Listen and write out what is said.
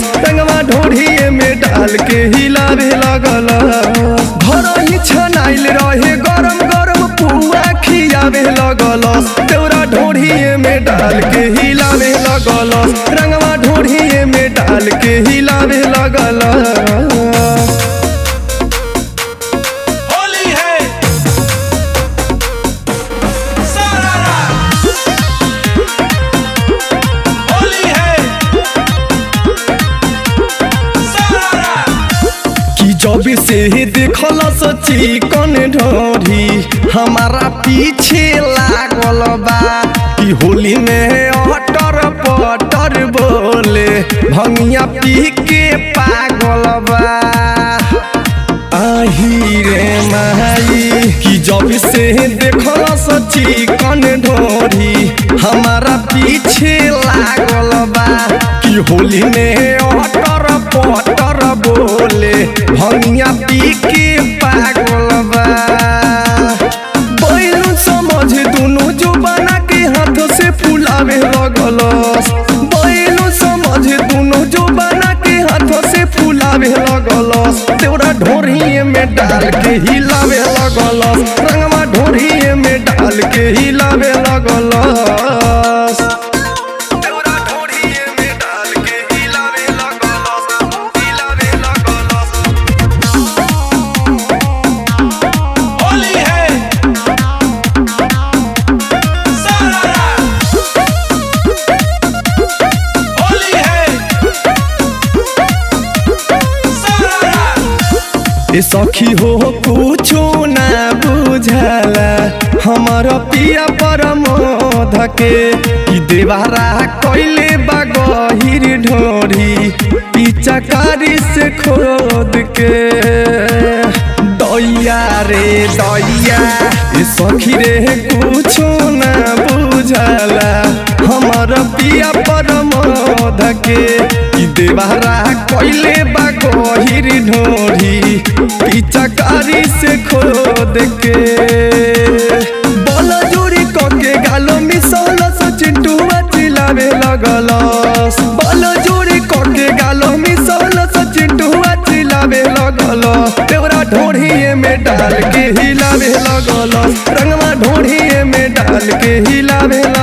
रंगवा ढोढ़िए में डाल के हिलावे लगल घर ही छनाइल रहे गरम गरम पुआ खियावे लगल तेरा ढोढ़िए में डाल के हिलावे लगल रंगवा ढोढ़िए में डाल के हिलावे लगल होली है सारारा होली है सारारा कि जब से देखल सची कन ढोरी हमारा पीछे लागल बा कि होली में अटर पटर बोले भंगिया पी के पागल बा आही रे माई कि जब से देखल सची कन ढोरी हमारा पीछे लागल बा कि होली में अटर पटर बोले भंगिया पी के पागल बा बैलून समझ दुनु जो बना के हाथ से फुलावे लगल बैलून समझ दुनु जो बना के हाथ से फुलावे लगल तेरा ढोरिए में डाल के हिलावे लगल रंगवा ढोरिए में डाल के हिलावे लगल तेरा ढोरिए में डाल के हिलावे लगल हिलावे लगल होली है सारारा होली है सारारा ए सखी हो कुछो ना बुझला हमर पिया परमोध के ई देवारा कइले बा गहिर ढोरी पिचकारी से खोद के दैया रे दैया ए सखी रे कुछो ना बुझला हमर पिया परमोध के ई देवारा कइले बा गहिर ढोरी पिचकारी से खोद के बल जोरी कके गालो मिसल चिंटुआ चिलावे लगल बल जोरी कके गालो मिसल चिंटुआ चिलावे लगल तेरा ढोढ़िए में डाल के हिलावे लगल रंगवा ढोढ़िए में डाल के हिलावे